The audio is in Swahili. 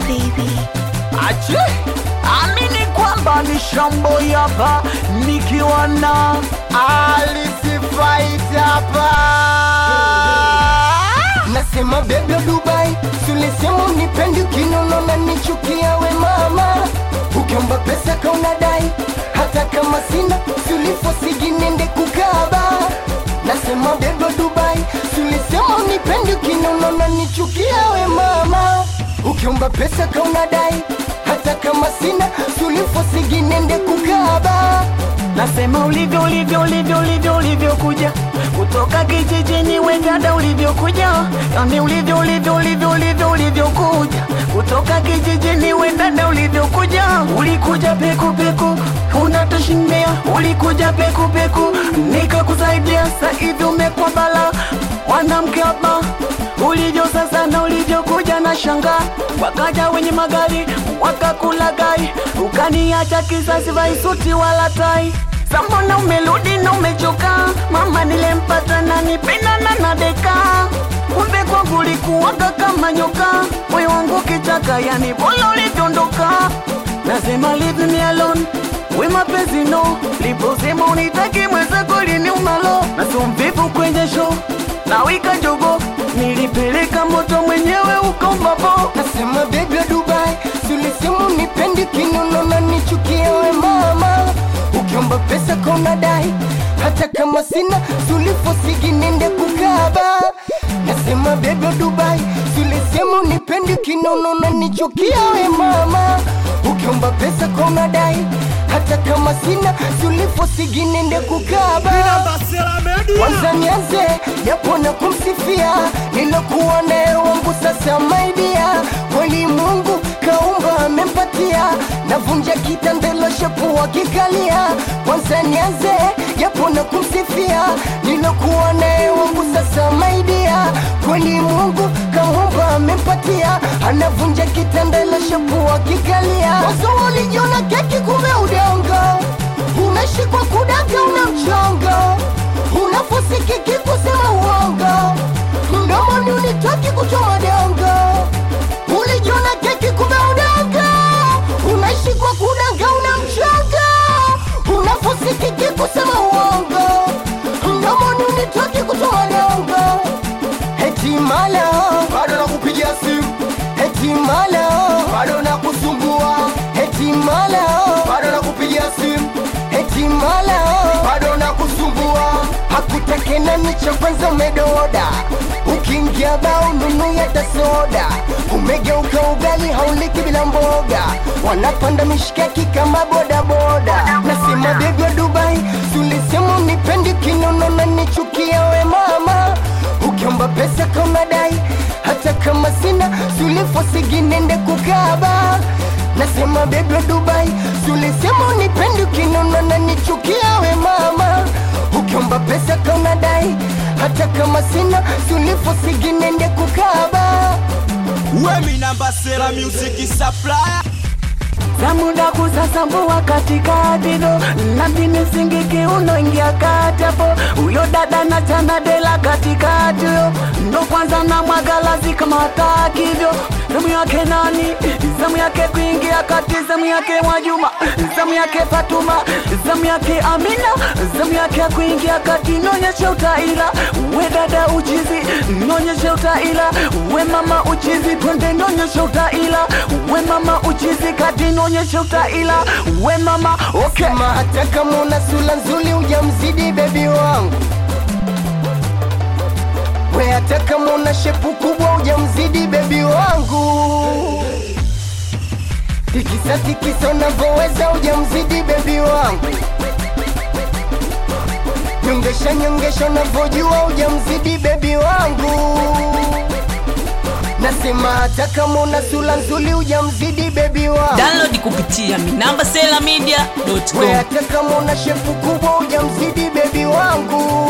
baby. Ache amini kwamba ni shamboi hapa nikiwa na alisifaita hapa nasema bebe Dubai, sulisema unipendi ukinono na nichukia we mama, ukiomba pesa kaunadai hata kama sina sulifosigi nende kukaba. Nasema bebe Dubai, sulisema unipendi ukinono na nichukia we mama, ukiomba pesa kaunadai hata kama sina sulifosigi nende kukaba. nasema ulivyo ulivyo ulivyo ulivyo ulivyokuja kutoka kijijini wendada ulivyokuja yani ulivyo ulivyo ulivyo ulivyo ulivyokuja kutoka kijijini wendada ulivyokuja ulikuja peku peku unatushindia ulikuja peku peku nikakusaidia sasa hivi umekuwa bala mwanamke hapa ulivyo sasa na ulivyokuja na shanga wakaja wenye magari wakakulagai ukaniacha kisasi vaisuti wala tai sambona umeludi na umechoka mama nilempata na nipendana na deka kumbe kwangu likuwaga kama nyoka moyo wangu kichaka yani bola ulivyoondoka nasema leave me alone we mapenzi no liposema unitaki mwenzako liniumalo nasomvivu kwenye show na wika jogo nilipeleka moto mwenyewe ukombapo Nasema baby wa Dubai, sulisema unipendi kinono na nichukia we mama, ukiomba pesa kona dai hata kama sina sulifosigi nende kukaba. Nasema baby wa Dubai, sulisema unipendi kinono na nichukia we mama, ukiomba pesa kona dai hata kama sina sulifosigi nende kukaba kwanza nianze japo na kumsifia nilokuwa naye wangu sasa maidia kweli mungu kaumba amempatia navunja kitandelo shepu wakikalia kwanza nianze japo na kumsifia nilokuwa naye wangu sasa maidia kweli mungu kaumba amempatia anavunja kitandelo shepu wakikalia wazo walijiona keki kume udongo umeshikwa kudaga una mchongo unaposikiki kusema uongo mdomoni unitaki kuchoma dongo ulijiona keki kumbe udongo unashikwa kudanga una mchongo unaposikiki kusema uongo mdomoni unitaki kuchoma dongo hetimala bado nakupigia simu hetimala bado nakusumbua hetimala bado nakupigia simu hetimala bado nakusumbua hakutakena nicho kwanza umedoda ukiingia bao nunu yata soda umegeuka ugali hauliki bila mboga wanapanda mishikaki kama bodaboda nasema bebi wa dubai sulisema unipendi kinono na nichukia we mama ukiomba pesa kama dai hata kama sina sulifosigi nende kukaba nasema bebi wa dubai sulisema unipendi ukinono na nichukia we mama ukiomba pesa kama dai hata kama sina sulifosigi nende kukaba Wemi namba sera music supplier za muda kusasambua katikati do nami nisingiki unoingia kati hapo huyo dada na chana dela katikati yo ndo kwanza na mwagalazi kama hataki hivyo zamu yake nani zamu yake kuingia kati zamu yake mwajuma zamu yake fatuma zamu yake amina zamu yake ya kuingia kati nonyeshe utaila we dada uchizi nonyeshe utaila we mama uchizi twende nonyeshe utaila we mama uchizi kati nonyeshe utaila we mama okay sema hata kama una sura nzuri ujamzidi bebi wangu we hata kama una shepu kubwa ujamzidi bebi wangu tikisa tikisa unavyoweza ujamzidi bebi wangu nyongesha nyongesha unavyojua ujamzidi bebi wangu nasema hata kama una sura nzuri ujamzidi bebi wangu download kupitia minamba sela media we hata kama una shepu kubwa ujamzidi bebi wangu